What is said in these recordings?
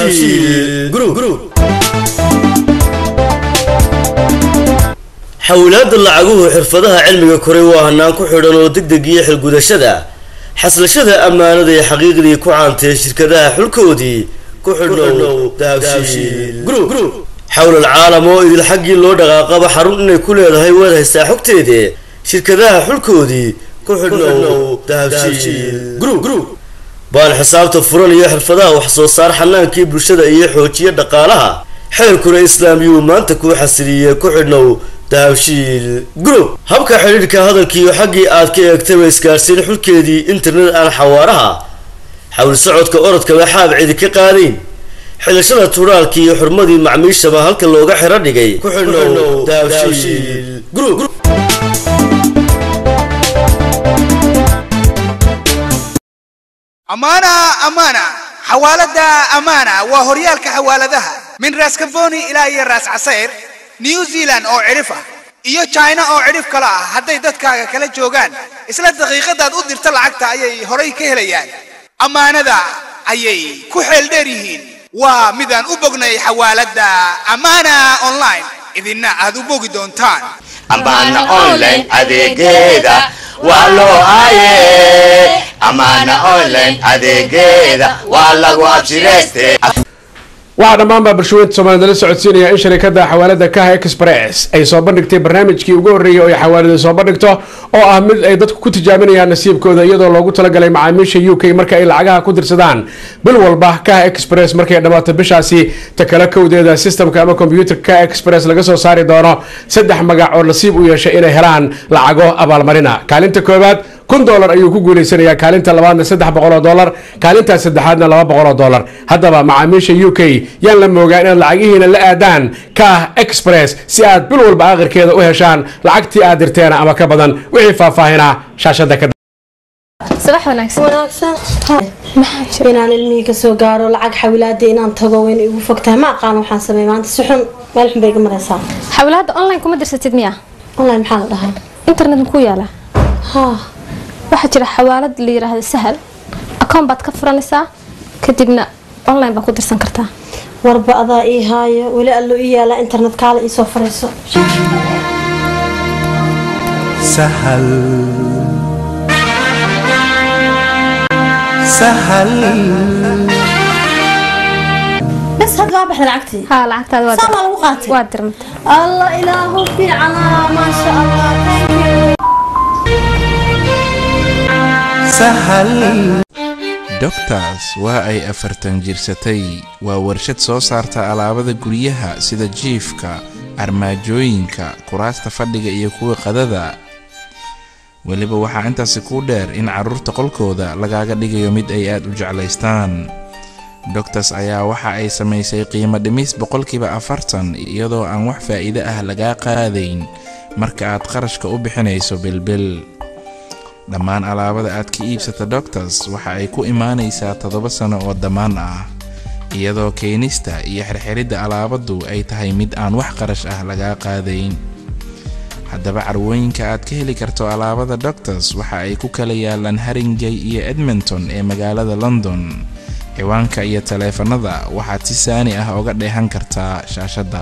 dahabshiil group xawlaadda lacaguhu xirfadaha cilmiga koray waa hanaan ku xidhan oo degdeg iyo xilgudashada xaslashada ammaanada ee xaqiiqdii ku caantee shirkadaha xulkoodii ku xidhnow dahabshiil group xawla alcaalam oo idil xaggii loo dhaqaaqaba xarun inay ku leedahay waad haystaa xogteede shirkadaha xulkoodii ku xidhnow dahabshiil group baan xisaabta furan iyo xirfadaha wax soo saar xanaankii bulshada iyo xoojiya dhaqaalaha xeerkuna islaamiyuu maanta kuu xasiliye ku xidhnow dahabshiil group habka xidhiidhka hadalkiiyo xaggii aad ka eegtaba isgaarsiin xulkeedii internet aan xawaaraha xawl socodka orodkaba xaab cidi ka qaadayn xilashada tuuraalka iyo xurmadii macmiishaba halka looga xiro dhigay ku xidhnow dahabshiil group amaana amaana xawaalada amaana waa horyaalka xawaaladaha min raas kafoni ilaa iyo raas casayr new zealand oo cidhif ah iyo china oo cidhif kale ah hadday dadkaaga kala joogaan isla daqiiqadaad u dirta lacagta ayay horay ka helayaan ammaanada ayay ku xeeldheer yihiin waa midaan u bognay xawaalada amaana online idinna aad u bogi doontaan amaana online adeegeeda waa loo haye amaana online adeegeeda waa lagu abshirayste waxaa dhammaanbaa bulshaweynta soomaalida la socodsiinaya in sharikada xawaalada kaha express ay soo bandhigtay barnaamijkii ugu horreeyay oo ay xawaalada soo bandhigto oo ah mid ay dadku ku tijaabinayaan nasiibkooda iyadoo loogu talagalay macaamiisha u k marka ay lacagaha ku dirsadaan bil walba kaha express markay dhammaato bishaasi takala kowdeeda sistamka ama kombyuutarka kaha express laga soo saari doono saddex magac oo nasiib u yeeshay inay helaan lacago abaalmarina kaalinta koowaad kun dolar ayuu ku guuleysanayaa kaalinta labaadna saddex boqoloo dolar kaalintaa saddexaadna laba boqoloo dolar haddaba macaamiisha u k yaan la moogaa inaad lacagihiina la aadaan kah express si aad bil walba aakhirkeeda u heshaan lacagtii aad dirteena ama ka badan wixii faahfaahinaa shaashada ka subax wanaagsan wanaagsan inaan ilmihii kasoo gaaro lacag xawilaada inaan tago wayna igu fogtahay ma aqaan waxaan sameey maanta si xun meel xun bay iga maraysaa xawlaadda online kuma dirsatid miya online maxaa la dhahaa internet makuu yaala haa waxaa jira xawaalad la yiraahdo sahal akoon baad ka furanaysaa kadibna online baad ku dirsan kartaa warba adaa ii haayo weli allo ii yaalaa internet kaala ii soo farayso سهل سهل bas hadda waa baxda lacagtii haa lacagtaada waa saa maa lagu qaatay waa dirmata allah ilaahu fiicana maasha allah thank you سهل doctors waa ay afartan jirsatay waa warshad soo saarta alaabada guryaha sida jiifka armaajooyinka kuraasta fadhiga iyo kuwa qadada weliba waxaa intaasi kuu dheer in carruurta qolkooda lagaaga dhigayo mid ay aad u jeclaystaan doctors ayaa waxa ay samaysay qiimo dhimis boqolkiiba afartan iyadoo aan wax faa'iido ah lagaa qaadayn marka aad qarashka u bixinayso bilbil dhammaan alaabada aad ka iibsata doctors waxa ay ku imaanaysaa toddoba sano oo dammaan ah iyadoo keenista iyo xirxiridda alaabadu ay tahay mid aan wax qarash ah lagaa qaadayn haddaba carwooyinka aad ka heli karto alaabada doctors waxa ay ku kala yaalaan haringay iyo edmonton ee magaalada london ciwaanka iyo taleefanada waxaad si saani ah oga dheehan kartaa shaashadda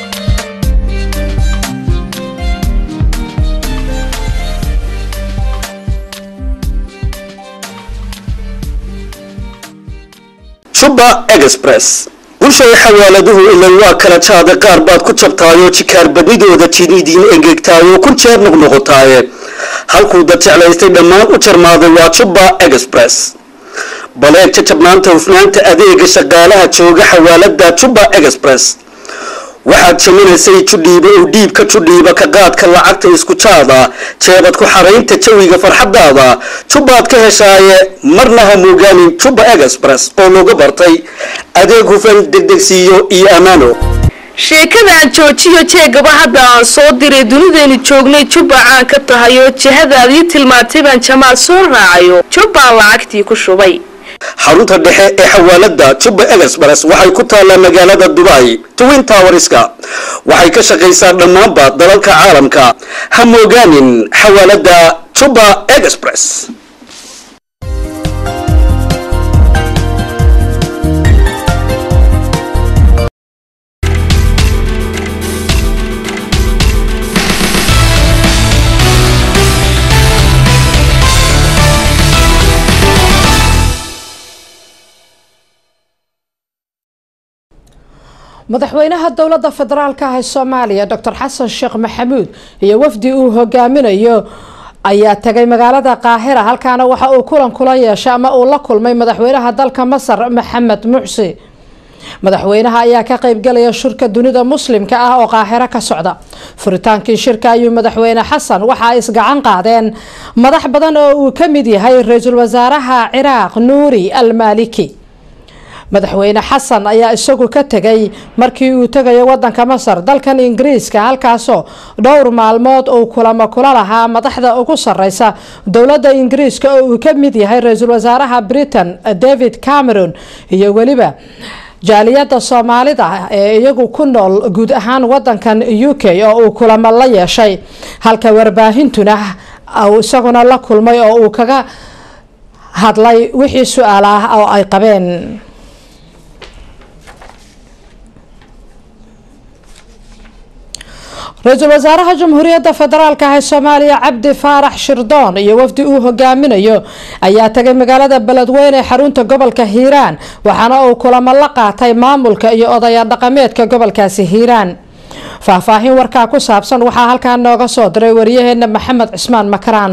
juba express bulshay xawaaladuhu ilan waa kala jaada qaar baad ku jabtaayoo jikaar badnidooda tinidiin engegtaayoo kun jeer noqnoqotaaye halkuu dad jeclaystay dhammaan u jarmaaday waa juba express baleeg jajabnaanta hufnaanta adeega shaqaalaha jooga xawaalada juba express waxaad jaminaysay judhiiba oo dhiibka judhiiba ka qaadka lacagta isku jaada jeebad ku xaraynta jawiga farxadaada jubbaad ka heshaaye marna ha moogaanin juba express oo looga bartay adeeg hufan degdegsiiyo iyo ammaano sheekadaan joojiyo jeegaba hadda aan soo diray dunideenu joognay jubba caan ka tahay oo jihadaadii tilmaantay baan jamaal soo raacayo jubbaan lacagtii ku shubay xarunta dhexe ee xawaalada juba express waxay ku taallaa magaalada dubai twin towerska waxay ka shaqaysaa dhammaanba dalalka caalamka ha moogaanin xawaalada juba express madaxweynaha dowladda federaalka ah ee soomaaliya doctor xasan sheekh maxamuud iyo wafdi uu hogaaminayo ayaa tagay magaalada qaahira halkaana waxa uu kulan kula yeeshay ama uu la kulmay madaxweynaha dalka masar maxamed mucsi madaxweynaha ayaa ka qeybgalaya shirka dunida muslimka ah oo qaahiro ka socda furitaankii shirka ayuu madaxweyne xasan waxa ay isgacan qaadeen madax badan oo uu ka mid yahay ra-iisul wasaaraha ciraaq nuuri al maaliki madaxweyne xasan ayaa isagu ka tegay markii uu tegayo wadanka masar dalkan ingiriiska halkaasoo dhowr maalmood uu kulamo kula lahaa madaxda ugu sareysa dowladda ingiriiska oo uu ka mid yahay ra-iisul wasaaraha britain david cameron iyo weliba jaaliyada soomaalida ee iyagu ku nool guud ahaan wadankan u k oo uu kulamo la yeeshay halka warbaahintuna uu isaguna la kulmay oo uu kaga hadlay wixii su-aal ah oo ay qabeen ra-iisul wasaaraha jamhuuriyadda federaalk ah ee soomaaliya cabdi faarax shirdoon iyo wafdi uu hogaaminayo ayaa tagay magaalada beledweyne ee xarunta gobolka hiiraan waxaana uu kulamo la qaatay maamulka iyo odaya dhaqameedka gobolkaasi hiiraan faahfaahin warkaa ku saabsan waxaa halkaa nooga soo diray wariyaheena maxamed cismaan makaraan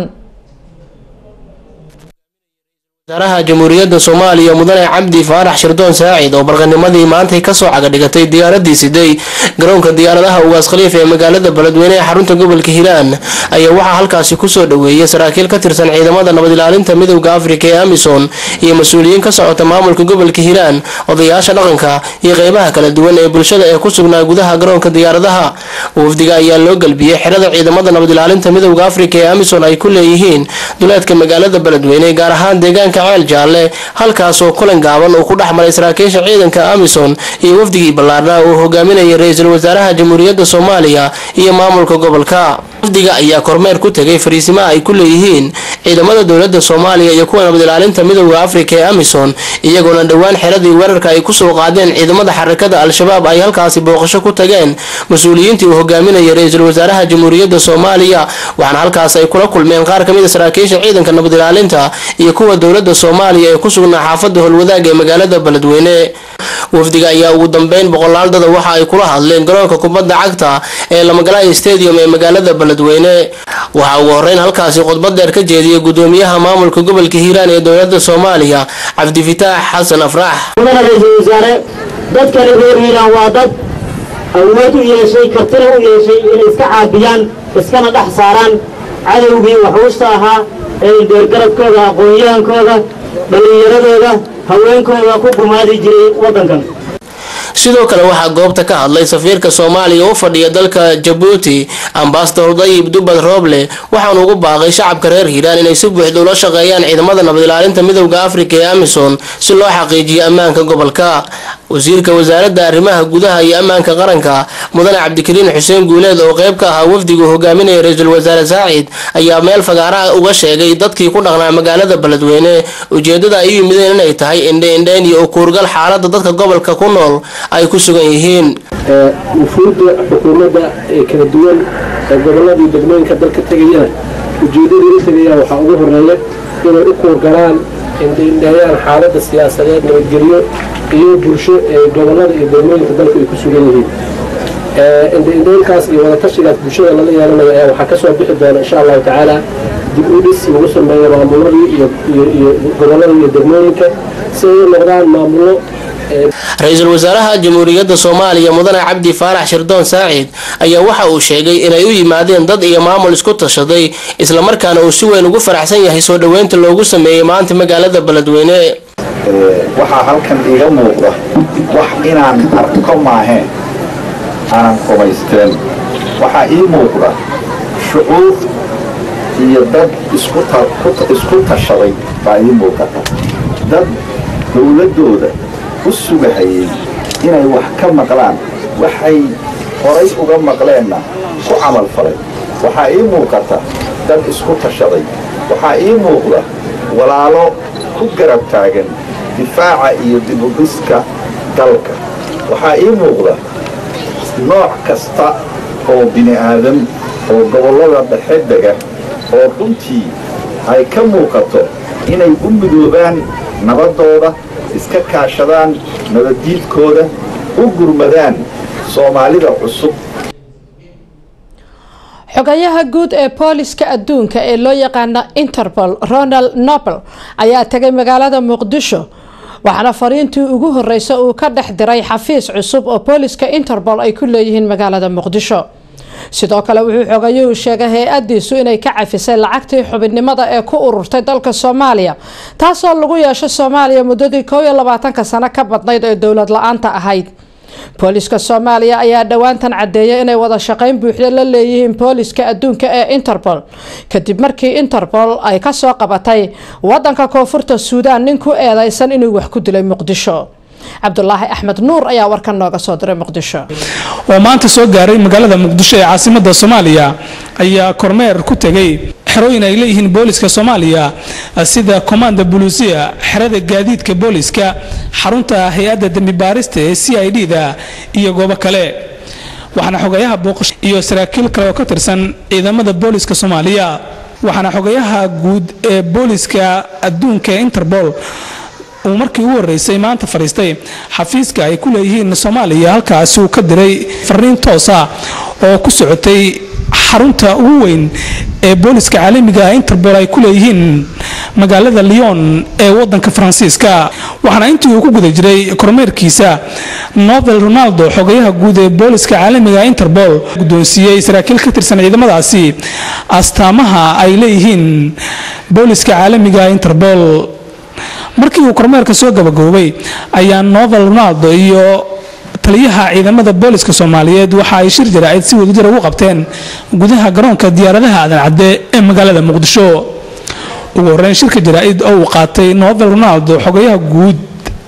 wasaaraha jamhuuriyadda soomaaliya mudane cabdi faarax shirdoon saacid oo barqanimadii maantay kasoo cagadhigatay diyaaradii siday garoonka diyaaradaha ugaas khaliif ee magaalada beledweyne ee xarunta gobolka hiiraan ayaa waxaa halkaasi kusoo dhaweeyay saraakiil ka tirsan ciidamada nabad ilaalinta midowda afrika ee amisom iyo mas-uuliyiin ka socota maamulka gobolka hiiraan odayaasha dhaqanka iyo qeybaha kala duwan ee bulshada ee ku sugnaa gudaha garoonka diyaaradaha wafdiga ayaa loo galbiyey xerada ciidamada nabad ilaalinta midowda afrika ee amisom ay ku leeyihiin duleedka magaalada beledweyne gaar ahaan deegaanka ceel jaalle halkaasoo kulan gaaban uu ku dhex maray saraakiisha ciidanka amison iyo wafdigii ballaarnaa uu hogaaminayay ra-iisul wasaaraha jamhuuriyadda soomaaliya iyo maamulka gobolka wafdiga ayaa kormeer ku tegay fariisimaha ay ku leeyihiin ciidamada dowladda soomaaliya iyo kuwa nabad ilaalinta midowda afrika ee amison iyagoona dhowaan xeradii weerarka ay kusoo qaadeen ciidamada xarakada al-shabaab ay halkaasi booqasho ku tageen mas-uuliyiintii uu hogaaminayay ra-iisul wasaaraha jamhuuriyadda soomaaliya waxaana halkaas ay kula kulmeen qaar kamid a saraakiisha ciidanka nabad ilaalinta iyo kuwa dowladda soomaaliya ee ku sugnaa xaafada holwadaag ee magaalada beledweyne wafdiga ayaa ugu dambeyn boqolaal dada waxa ay kula hadleen garoonka kubadda cagta ee lamagalaaya stadium ee magaalada beledweyne waxaa ugu horeyn halkaasi khudbad dheer ka jeediyay gudoomiyaha maamulka gobolka hiiraan ee dowladda soomaaliya cabdifitaax xasan afrax mudana ra-iisul wasaare dadkani reer hiiraan waa dad awood u yeeshay kartina u yeeshay inay iska caabiyaan iskana dhex saaraan cadowgii waxuusta ahaa ee deergaradkooda aqoon-yahankooda dhallinyaradooda haweenkooda ku gumaadi jiray waddankan sidoo kale waxaa goobta ka hadlay safiirka soomaaliya u fadhiya dalka jabuuti ambasador dayib dubad rooble waxaanu ugu baaqay shacabka reer hiiraan inay si buuxda ula shaqeeyaan ciidamada nabad ilaalinta midowda afrika ee amison si loo xaqiijiyo ammaanka gobolka wasiirka wasaaradda arrimaha gudaha iyo ammaanka qaranka mudane cabdikariin xuseen guuleed oo qeyb ka ahaa wafdigu hogaaminaya ra-iisul wasaare saacid ayaa meel fagaaraha uga sheegay dadkii ku dhaqnaa magaalada beledweyne ujeedada ay u yimideen inay tahay indhe-indheyn iyo ukuurgal xaalada dadka gobolka ku nool ay ku sugan yihiin wufuudda xukuumadda ee kala duwan ee gobolladii degmooyinka dalka tegayana ujeeddadii u tegayaan waxaa ugu horeeya inay u kuurgalaan indheindheeyaan xaaladda siyaasadeed nabadgelyo iyo bulsho ee gobollada iyo degmooyinka dalka ay ku sugan yihiin indheindheynkaas iyo wadatashigaas bulshada lala yeelanayo ayaa waxaa ka soo bixi doona insha allahu tacaala dib u dhis lagu sameeyo maamuladii iyo gobollada iyo degmooyinka si ay u noqdaan maamullo ra-iisul wasaaraha jamhuuriyadda soomaaliya mudane cabdi faarax shirdoon saacid ayaa waxa uu sheegay inay u yimaadeen dad iyo maamul isku tashaday islamarkaana uu si weyn ugu faraxsan yahay soo dhoweynta loogu sameeyey maanta magaalada beledweyne waxaa halkan iiga muuqda wax inaan arko maaheen aanan qubaysteen waxaa ii muuqda shucuur iyo dad isku tashaday baa ii muuqata dad dowladdooda u sugahayay inay wax ka maqlaan waxay horay uga maqleenna ku camal falay waxaa ii muuqata dad isku tashaday waxaa ii muuqda walaalo ku garab taagan difaaca iyo dibudhiska dalka waxaa ii muuqda nooc kasta oo bini aadam oo gobollada dhexe dega oo runtii ay ka muuqato inay u midoobaan nabaddooda iska kaashadaan nabaddiidkooda u gurmadaan soomaalida cusub xogayaha guud ee booliska adduunka ee loo yaqaana interpol ronald nobel ayaa tegay magaalada muqdisho waxaana fariintii ugu horeysa uu ka dhex diray xafiis cusub oo booliska interpol ay ku leeyihiin magaalada muqdisho sidoo kale wuxuu xogayuhu sheegay hay-adiisu inay ka cafisay lacagtii xubinnimada ee ku ururtay dalka soomaaliya taasoo lagu yeeshay soomaaliya muddadii koob iyo labaatanka sano ka badnayd ee dowlad la-aanta ahayd booliska soomaaliya ayaa dhowaantan cadeeyay inay wada shaqeyn buuxda la leeyihiin booliska adduunka ee interpol kadib markii interpol ay kasoo qabatay wadanka koonfurta suudaan nin ku eedeysan inuu wax ku dilay muqdisho cabdulaahi axmed nuur ayaa warkan nooga soo diray muqdisho oo maanta soo gaaray magaalada muqdisho ee caasimada soomaaliya ayaa kormeer ku tegay xerooyin ay leeyihiin booliska soomaaliya sida komanda buluusiya xerada gaadiidka booliska xarunta hay-adda dembi baarista ee c i d da iyo goobo kale waxaana xogayaha booqash iyo saraakiil kale oo ka tirsan ciidamada booliska soomaaliya waxaana xogayaha guud ee booliska adduunka ee interpol uu markii ugu horreysay maanta fadhiistay xafiiska ay ku leeyihiin soomaaliya halkaasi uu ka diray fariin toosa oo ku socotay xarunta ugu weyn ee booliska caalamiga interpol ay ku leeyihiin magaalada lyon ee wadanka faransiiska waxaana intii uu ku guda jiray kormeerkiisa novel ronaldo xogayaha guud ee booliska caalamiga interpol guddoonsiiyey saraakiil ka tirsan ciidamadaasi astaamaha ay leeyihiin booliska caalamiga interpol markii uu kormeerka soo gabagaboobay ayaa novel ronaldo iyo taliyaha ciidamada booliska soomaaliyeed waxa ay shir jaraa'id si wadajir ugu qabteen gudaha garoonka diyaaradaha aadan cadde ee magaalada muqdisho ugu horreyn shirka jaraa'id oo uu qaatay novel ronaldo xogayaha guud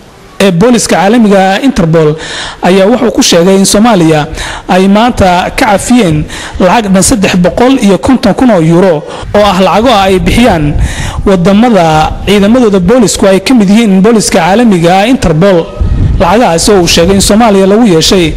ee booliska caalamiga interpol ayaa wuxuu ku sheegay in soomaaliya ay maanta ka cafiyeen lacag dhan saddex boqol iyo konton kun oo yuuro oo ah lacago ay bixiyaan wadamada ciidamadooda boolisku ay ka mid yihiin booliska caalamiga interpol lacagahaasi oo uu sheegay in soomaaliya lagu yeeshay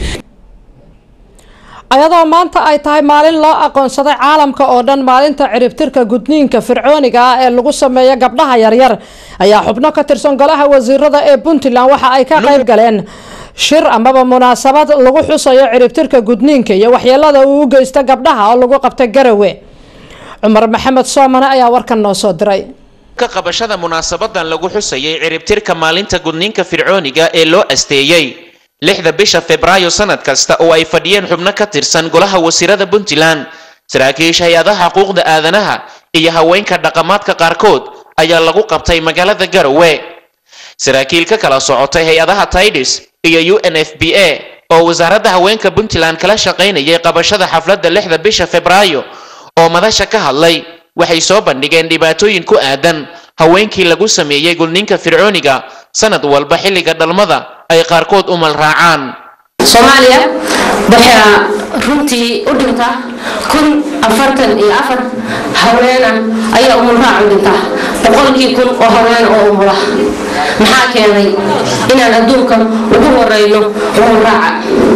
ayadoo maanta ay tahay maalin loo aqoonsaday caalamka oo dhan maalinta ciribtirka gudniinka fircooniga ah ee lagu sameeyo gabdhaha yaryar ayaa xubno ka tirsan golaha wasiirada ee puntland waxa ay ka qayb galeen shir amaba munaasabad lagu xusayo ciribtirka gudniinka iyo waxyeelada uu u geysta gabdhaha oo lagu qabtay garawe cumar maxamed soomane ayaa warkan noo soo diray ka qabashada munaasabadan lagu xusayay ciribtirka maalinta gudniinka fircooniga ee loo asteeyey lixda bisha febraayo sanad kasta oo ay fadhiyeen xubno ka tirsan golaha wasiirada puntland saraakiisha hay-adaha xuquuqda aadanaha iyo haweenka dhaqamaadka qaarkood ayaa lagu qabtay magaalada garowe saraakiil ka kala socotay hay-adaha tidis iyo u n f b a oo wasaaradda haweenka puntland kala shaqaynayay qabashada xafladda lixda bisha febraayo oo madasha ka hadlay waxay soo bandhigeen dhibaatooyin ku aadan haweenkii lagu sameeyey gudniinka fircooniga sanad walba xilliga dhalmada ay qaarkood u malraacaan soomaaliya waxaa runtii u dhinta kun afartan iyo afar haweena ayaa umulraac u dhinta boqolkii kun oo haween oo umula maxaa keenay inaan adduunka ugu horeyno umulraaca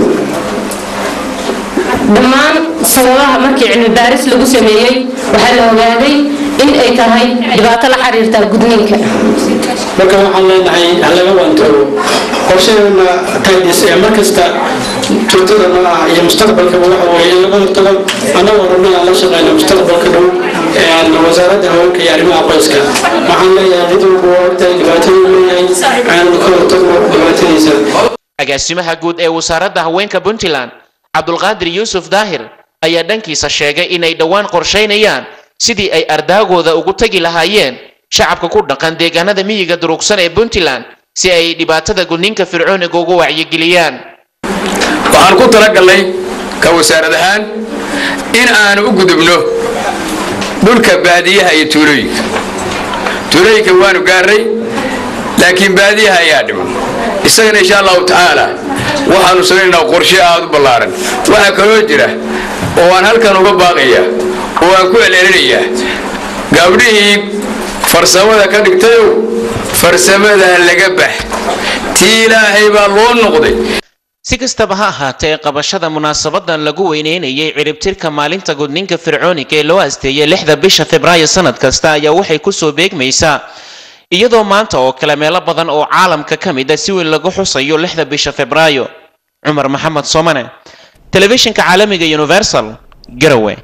dhammaan sababaha markii cilmi baaris lagu sameeyey waxaa la ogaaday in ay tahay dhibaato la xiriirta gudniinka marka waxaan leenahay halaga waantoobo qorshaheena taydis ee markasta joogtada noo ah iyo mustaqbalkaba waxa weeye in laga hortago annagoo rabna aan la shaqeyno mustaqbalka dhow wasaaradda haweenka iyo arrimaha qoyska waxaan leeyahay cid walba waa ogtahay dhibaataduu leeyahay aanu ka hortagno dhibaatadiisa agaasimaha guud ee wasaaradda haweenka puntland cabdulqaadir yuusuf daahir ayaa dhankiisa sheegay inay dhowaan qorshaynayaan sidii ay ardaagooda ugu tagi lahaayeen shacabka ku dhaqan deegaanada miyiga durugsan ee puntland si ay dhibaatada gudniinka fircooniga ugu wacyigeliyaan waxaan ku talagalnay ka wasaarad ahaan in aanu u gudubno dhulka baadiyaha iyo tuulooyinka tuulooyinka waanu gaarnay laakiin baadiyaha ayaa dhiman isagana insha allahu tacaala waxaanu samaynaynaa qorshe aada u ballaaran waxaa kaloo jira oo aan halkan uga baaqaya oo aan ku celcelinayaa gabdhihii farsamada ka dhigtayow farsamadaa laga bax tii ilaahay baa loo noqday si kastaba ha ahaatee qabashada munaasabadan lagu weyneynayay ciribtirka maalinta gudniinka fircooniga ee loo asteeyay lixda bisha febraayo sanad kasta ayaa waxay kusoo beegmaysaa iyadoo maanta oo kale meelo badan oo caalamka ka mid a si weyn lagu xusayo lixda bisha febraayo cumar maxamed soomane telefishinka caalamiga universal garowe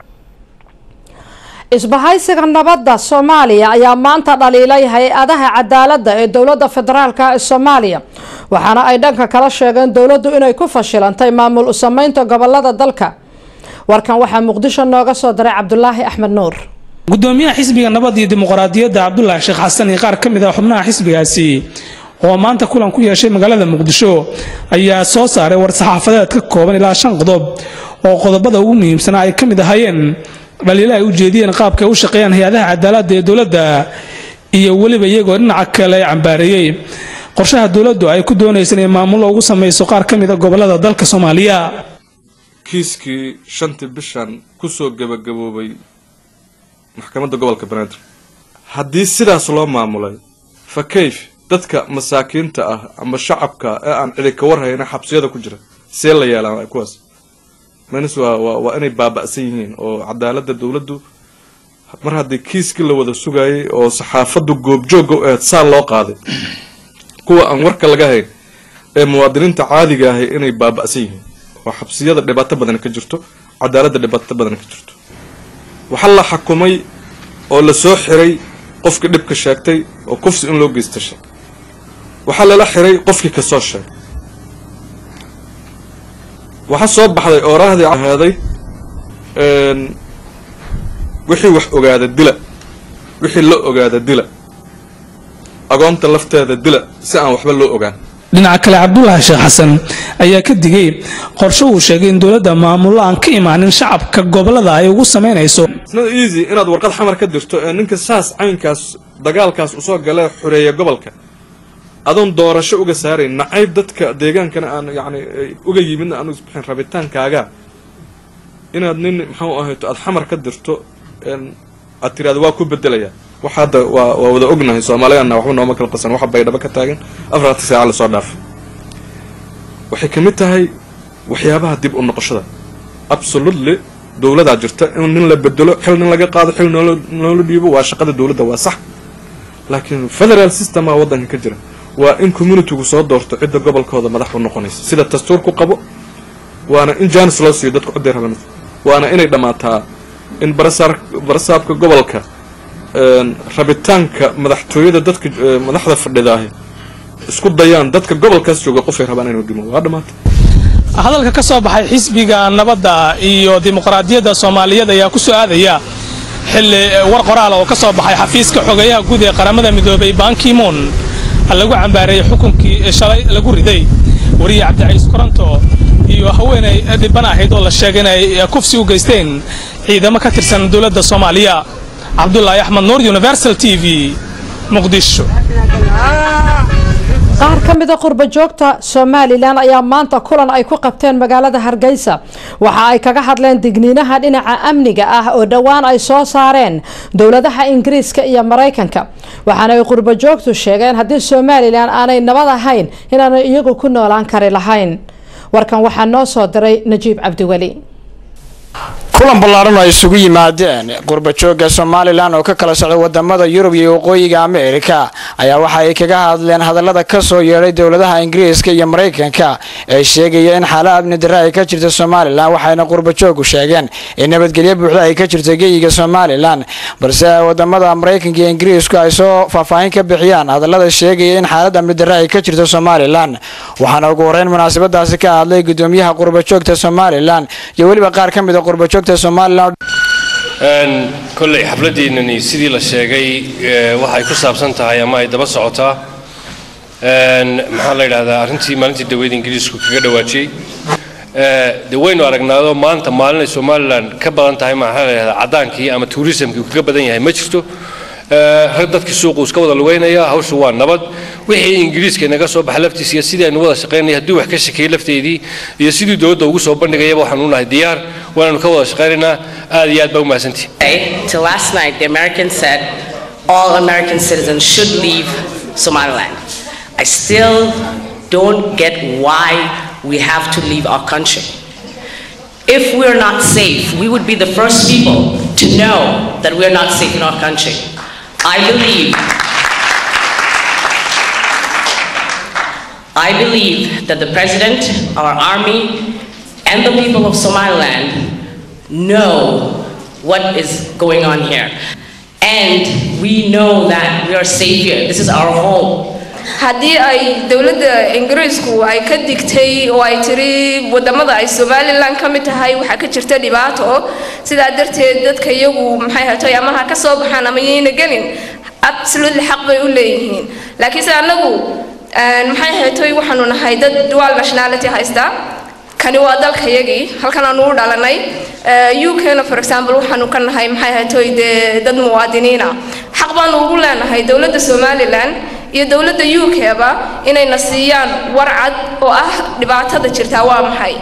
isbahaysiga nabadda soomaaliya ayaa maanta dhaliilay hay-adaha cadaaladda ee dowladda federaalka ee soomaaliya waxaana ay dhanka kala sheegeen dowladdu inay ku fashilantay maamul u sameynta gobolada dalka warkan waxaa muqdisho nooga soo diray cabdulaahi axmed nuur gudoomiyaha xisbiga nabad iyo dimuqraadiyadda cabdulaahi sheekh xasan iyo qaar ka mid ah xubnaha xisbigaasi oo maanta kulan ku yeeshay magaalada muqdisho ayaa soo saaray war-saxaafadeed ka kooban ilaa shan qodob oo qodobada ugu muhiimsanaa ay ka mid ahaayeen dhaliilo ay u jeediyeen qaabka ay u shaqeeyaan hay-adaha cadaaladda ee dowladda iyo weliba iyagoo dhinaca kale cambaareeyey qorshaha dowladdu ay ku doonaysa inay maamullo ugu samayso qaar ka mid a gobolada dalka soomaaliya kiiskii shantii bishan kusoo gebagaboobay maxkamadda gobolka banaadir haddii sidaas loo maamulay fa kayf dadka masaakiinta ah ama shacabka ee aan cidi ka warhayna xabsiyada ku jira see la yeelaan kuwaas menis waa waa waa inay baaba'san yihiin oo cadaaladda dowladdu mar haddii kiiskii la wada sugayay oo saxaafaddu goobjoogga u ahayd saa loo qaaday kuwa aan warka laga hayn ee muwaadiniinta caadiga ahay inay baaba'san yihiin oo xabsiyada dhibaato badan ka jirto cadaaladda dhibaato badan ka jirto waxaa la xakumay oo la soo xiray qofkii dhibka sheegtay oo kufsi in loo geysta sheeg waxaa lala xiray qofkii kasoo sheegay waxaa soo baxday ooraahdii aheeday wixii wax ogaada dila wixii la ogaada dila agoonta lafteeda dila si aan waxba loo ogaan dhinaca kale cabdulaahi sheekh xasan ayaa ka digay qorshe uu sheegay in dowladda maamullo aan ka imaanin shacabka gobolada ay ugu samaynayso not easy inaad warqad xamar ka dirto ee ninka saas caynkaas dagaalkaas usoo galee xoreeya gobolka adoon doorasho uga saarayn nacayb dadka deegaankana aan yacni uga yimidna aan isbixin rabitaankaaga inaad nin maxuu ahayto aad xamar ka dirto aad tiraada waa ku bedelaya waxa hadda waa waa wada ognahay soomaaliyaanna waxba nooma kala qasan waxa baydhabo ka taagan afarta saaca lasoo dhaafay waxay ka mid tahay waxyaabaha dib u noqoshada absolutely dowladaa jirta in nin la bedelo xil nin laga qaado xil noola noola dhiibo waa shaqada dowladda waa sax laakiin federal systema waddanka ka jira waa in communitygu soo doorto cidda gobolkooda madax u noqonaysa sida dastuurku qabo waana in jaanis loo siiyo dadku cidday rabaan waana inay dhammaataa in barasaar barasaabka gobolka rabitaanka madaxtooyada dadka madaxda fadhidaahi isku dayaan dadka gobolkaas jooga qofay rabaan inuu dhimo waa dhammaatay hadalka ka soo baxay xisbiga nabadda iyo dimuqraadiyadda soomaaliyeed ayaa ku soo aadaya xilli war qoraala oo ka soo baxay xafiiska xogeeyaha guud ee qaramada midoobay bankimoon lagu cambaareeyey xukunkii shalay lagu riday wariye cabdicaiis koronto iyo haweenay dhiban ahayd oo la sheegay inay kufsi u geysteen ciidamo ka tirsan dowladda soomaaliya cabdulaahi axmed nuur universal t v muqdisho qaar ka mida qurba joogta somalilan ayaa maanta kulan ay ku qabteen magaalada hargeysa waxa ay kaga hadleen digniinaha dhinaca amniga ah oo dhowaan ay soo saareen dowladaha ingiriiska iyo maraykanka waxaana ay qurba joogtu sheegeen haddii somalilan aanay nabad ahayn inaanay iyagu ku noolaan kari lahayn warkan waxaa noo soo diray najiib cabdiweli kulan ballaaran oo ay isugu yimaadeen qurbajooga somalilan oo ka kala socda wadamada yurub iyo waqooyiga ameerika ayaa waxa ay kaga hadleen hadallada ka soo yeedhay dowladaha ingiriiska iyo maraykanka ee sheegaya in xaalo amni darre ay ka jirta somalilan waxayna qurbajoogu sheegeen in nabadgelyo buuxda ay ka jirto geyiga somalilan balse wadamada maraykanka iyo ingiriisku ay soo faahfaahin ka bixiyaan hadallada sheegaya in xaalad amni darre ay ka jirto somalilan waxaana ugu horeyn munaasabadaasi ka hadlay gudoomiyaha qurbajoogta somalilan iyo weliba qaar ka mid a qurbajoogta kolley xafladeenani sidii la sheegay waxay ku saabsan tahay ama ay daba socotaa maxaa la yidhahdaa arrintii maalintii daweyd ingiriisku kaga dhawaajiyey de waynu aragnaado maanta maalin ay somalilan ka badan tahay maxaa la yidhahdaa caddaankii ama tourismkii uu kaga badan yahay ma jirto rag dadkii suuqu iska wada lugeynaya hawshu waa nabad wixii ingiriiska inaga soo baxa laftiisa iyo sidii aynu wada shaqaynaya haddii wax ka shakeeyey lafteedii iyo sidii dowladda ugu soo bandhigayaba waxaanu nahay diyaar waananu ka wada shaqaynaynaa aad iyo aad baa u mahadsantihi Till last night, the Americans said all American citizens should leave Somaliland. I still don't get why we have to leave our country. If we're not safe, we would be the first people to know that we're not safe in our country. I believe I believe that the president, our army, and the people of Somaliland know what is going on here. And we know that we are safe here. This is our home. haddii ay dowladda ingiriisku ay ka digtay oo ay tiri wadamada ay somalilan ka mid tahay waxaa ka jirta dhibaato sidaa darteed dadka iyagu maxay hatay ama ha ka soo baxaan ama yayna gelin absolutely xaq bay u leeyihiin laakiinse annagu maxay hatay waxaanu nahay dad dual nationality haysta kani waa dalkayagii halkan aanu u dhalanay ukna for example waxaanu ka nahay maxay hatay dee dad muwaadiniina xaq baanu ugu leenahay dowladda somalilan iyo dowladda UK-ba inayna siiyaan warcad oo ah dhibaatada jirtaa waa maxay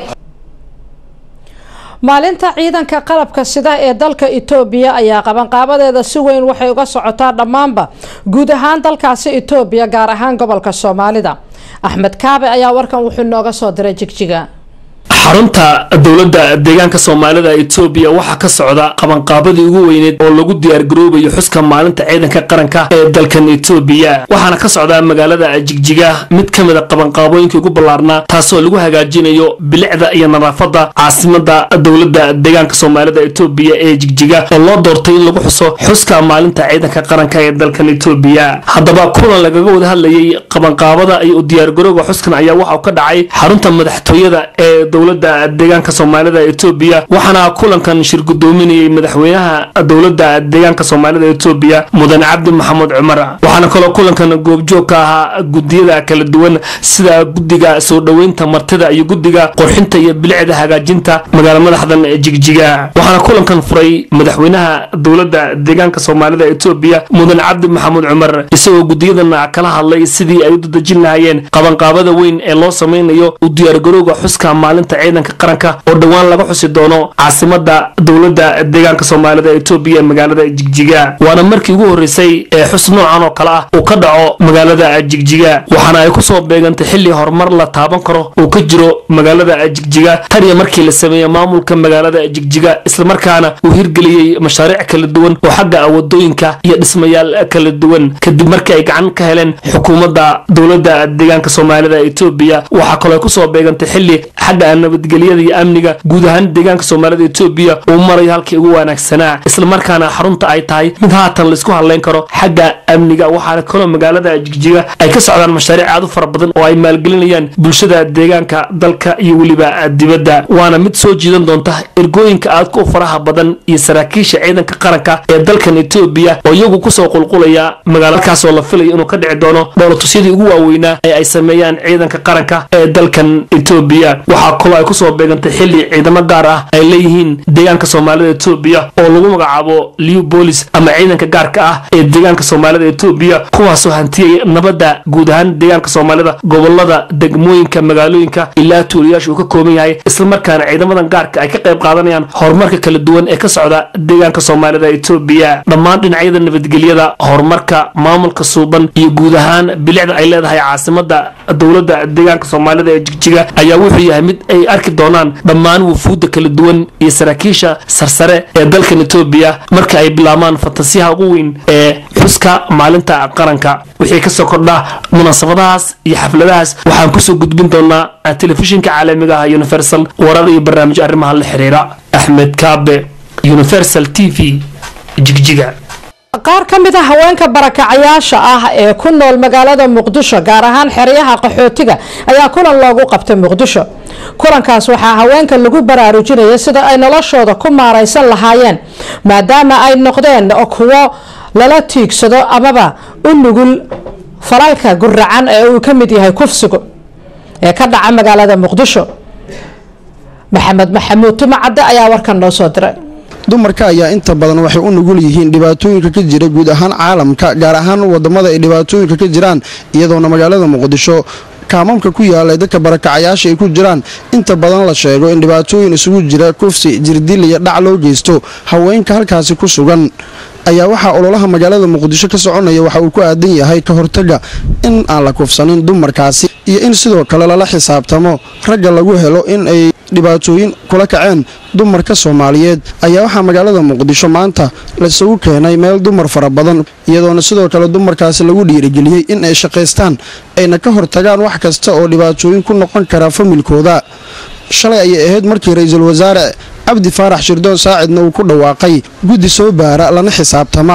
maalinta ciidanka qalabka sida ee dalka Itoobiya ayaa qabanqaabadeeda si weyn waxay uga socotaa dhammaanba guud ahaan dalkaasi Itoobiya gaar ahaan gobolka Soomaalida Axmed Kaabe ayaa warkan wuxuu nooga soo diray jigjiga xarunta dowladda deegaanka soomaalida etoobiya waxaa ka socda qabanqaabadii ugu weyneed oo lagu diyaargaroobayo xuska maalinta ciidanka qaranka ee dalkan etoobiya waxaana ka socdaa magaalada jigjiga mid ka mid a qabanqaabooyinkii ugu ballaarnaa taasoo lagu hagaajinayo bilicda iyo nadaafadda caasimada dowladda deegaanka soomaalida etoobiya ee jigjiga oo loo doortay in lagu xuso xuska maalinta ciidanka qaranka ee dalkan etoobiya haddaba kulan lagaga wada hadlayay qabanqaabada iyo u diyaargarooga xuskan ayaa waxa uu ka dhacay xarunta madaxtooyada ee dowladda deegaanka soomaalida etoobiya waxaana kulankan shir gudoominayay madaxweynaha dowladda deegaanka soomaalida etoobiya mudane cabdi maxamed cumar waxaana kaloo kulankan goobjoog ka ahaa gudiyada kala duwan sida guddiga soo dhoweynta martida iyo guddiga qurxinta iyo bilicda hagaajinta magaala madaxdan jigjiga waxaana kulankan furay madaxweynaha dowladda deegaanka soomaalida etoobiya mudane cabdi maxamed cumar isagoo gudiyadan kala hadlay sidii ay u dadejin lahaayeen qabanqaabada weyn ee loo sameynayo u diyaargarowga xuska maalinta ciidanka qaranka oo dhowaan laga xusi doono caasimada dowladda deegaanka soomaalida etoobiya ee magaalada jigjiga waana markii ugu horeysay ee xus noocan oo kale ah uu ka dhaco magaalada jigjiga waxaana ay kusoo beegantay xilli horumar la taaban karo uu ka jiro magaalada jigjiga tan iyo markii la sameeyey maamulka magaalada jigjiga islamarkaana uu hirgeliyey mashaariic kala duwan oo xagga wadooyinka iyo dhismayaal kala duwan kadib markii ay gacan ka heleen xukuumadda dowladda deegaanka soomaalida etoobiya waxaa kaloo ay kusoo beegantay xilli xagga nabadgelyada iyo amniga guud ahaan deegaanka soomaalida etoobiya uu marayo halkii ugu wanaagsanaa islamarkaana xarunta ay tahay mid haatan laisku hadlayn karo xagga amniga waxaana kaloo magaalada jigjiga ay ka socdaan mashaariic aad u fara badan oo ay maalgelinayaan bulshada deegaanka dalka iyo weliba dibadda waana mid soo jiidan doonta ergooyinka aadka u faraha badan iyo saraakiisha ciidanka qaranka ee dalkan etoobiya oo iyagu kusoo qulqulaya magaalakaasoo la filayo inuu ka dhici doono dhoolatusyadii ugu waaweynaa ee ay sameeyaan ciidanka qaranka ee dalkan etoobiya waxaa kaloo ay kusoo beegantay xilli ciidamo gaar ah ay leeyihiin deegaanka soomaalida etoobiya oo lagu magacaabo liw bolis ama ciidanka gaarka ah ee deegaanka soomaalida etoobiya kuwaasoo hantiyay nabadda guud ahaan deegaanka soomaalida gobolada degmooyinka magaalooyinka ilaa tuulayaasha uu ka kooban yahay islamarkaana ciidamadan gaarka ay ka qayb qaadanayaan horumarka kala duwan ee ka socda deegaanka soomaalida etoobiya dhammaan dhinacyada nabadgelyada horumarka maamulka suuban iyo guud ahaan bilicda ay leedahay caasimada dowladda deegaanka soomaalida ee jigjiga ayaa wuxuu yahay mid ay arki doonaan dhammaan wufuudda kala duwan iyo saraakiisha sarsare ee dalkan etoobiya marka ay bilaabaan fantasiyaha ugu weyn ee xuska maalinta qaranka wixii kasoo kordha munaasabadahaas iyo xafladahaas waxaan kusoo gudbin doonaa telefishinka caalamiga ah universal warar iyo barnaamijyo arrimaha la xiriira axmed kaabe universal t v jigjiga qaar ka mid a haweenka barakacayaasha ah ee ku nool magaalada muqdisho gaar ahaan xeryaha qaxootiga ayaa kulan loogu qabtay muqdisho kulankaas waxaa haweenka lagu baraarujinaya sida ay noloshooda ku maaraysan lahaayeen maadaama ay noqdeen kuwo lala tiigsado amaba u nugul falalka guracan ee uu ka mid yahay kufsigu ee ka dhaca magaalada muqdisho maxamed maxamuud tumacadde ayaa warkan noo soo diray dumarka ayaa inta badan waxay u nugul yihiin dhibaatooyinka ka jira guud ahaan caalamka gaar ahaan wadamada ay dhibaatooyinka ka jiraan iyadoona magaalada muqdisho kaamamka ku yaalay dadka barakacayaasha ay ku jiraan inta badan la sheego in dhibaatooyin isugu jira kufsi jirdil iyo dhac loo geysto haweenka halkaasi ku sugan ayaa waxaa ololaha magaalada muqdisho ka soconaya waxa uu ku aadan yahay ka hortaga in aan la kufsanin dumarkaasi iyo in sidoo kale lala xisaabtamo ragga lagu helo in ay dhibaatooyin kula kaceen dumarka soomaaliyeed ayaa waxaa magaalada muqdisho maanta laisugu keenay meel dumar fara badan iyadoona sidoo kale dumarkaasi lagu dhiirigeliyey in ay shaqaystaan ayna ka hortagaan wax kasta oo dhibaatooyin ku noqon kara familkooda shalay ayay ahayd markii ra-iisul wasaare cabdi faarax shirdoon saacidna uu ku dhawaaqay guddi soo baara lana xisaabtama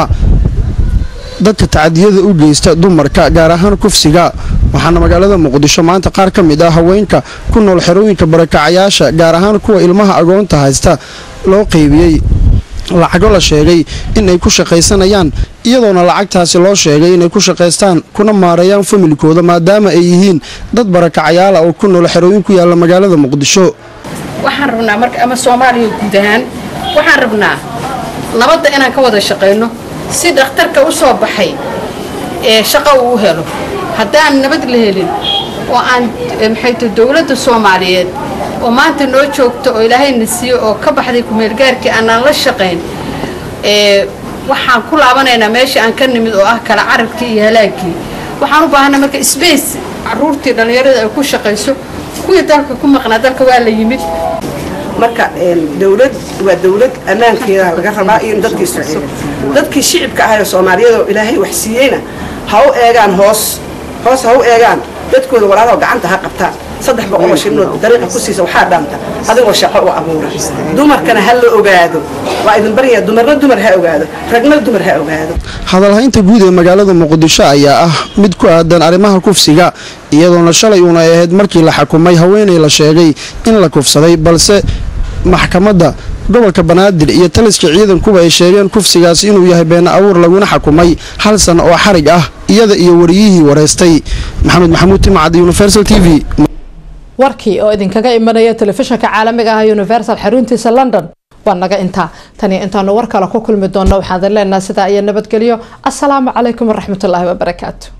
dadka tacadiyada u geysta dumarka gaar ahaan kufsiga waxaana magaalada muqdisho maanta qaar ka mid ah haweenka ku nool xerooyinka barakacayaasha gaar ahaan kuwa ilmaha agoonta haysta loo qeybiyey lacago la sheegay inay ku shaqaysanayaan iyadoona lacagtaasi loo sheegay inay ku shaqaystaan kuna maareeyaan familkooda maadaama ay yihiin dad barakacayaala oo ku nool xerooyin ku yaalla magaalada muqdisho waxaan rabnaa marka ama soomaaliya guud ahaan waxaan rabnaa nabadda inaan ka wada shaqayno si dhakhtarka u soo baxay ee shaqo uu helo haddaan nabad la helin oo aan maxayto dowladda soomaaliyeed oo maanta noo joogto oo ilaahayna siiyo oo ka baxday kumeelgaarkii aanaan la shaqayn ee waxaan ku laabanaynaa meeshii aan ka nimid oo ah kala carabkii iyo halaagkii waxaan u baahanaa marka sbace caruurtii dhallinyarada ay ku shaqayso kuwii dalka ku maqnaa dalka waa la yimid marka dowlad waa dowlad ammaankeeda laga rabaa iyo in dadka israaciil dadkii shicibka ahay oo soomaaliyeed oo ilaahay wax siiyeyna ha u eegaan hoos hoos ha u eegaan dadkooda walaalaho gacanta ha qabtaan saddex boqol oo shilinood dariiqa ku siisa waxaa dhaanta adigoo shaqo u abuura dumarkana ha la ogaado waa idin baryaa dumarna dumar ha ogaado ragna dumar ha ogaado hadalhaynta guud ee magaalada muqdisho ayaa ah mid ku aadan arrimaha kufsiga iyadoona shalay uuna ahayd markii la xakumay haweenay la sheegay in la kufsaday balse maxkamadda gobolka banaadir iyo taliska ciidankuba ay sheegeen kufsigaas inuu yahay beena abuur laguna xakumay hal sano oo xarig ah iyada iyo wariyihii wareystay maxamed maxamuud timcad universal t v warkii oo idinkaga imanaya telefishinka caalamiga ah universal xaruntiisa london waa naga intaa tani intaanu war kale ku kulmi doonno waxaan leenaha sidaa iyo nabadgelyo asalaamu calaykum waraxmatullaahi wabarakaatu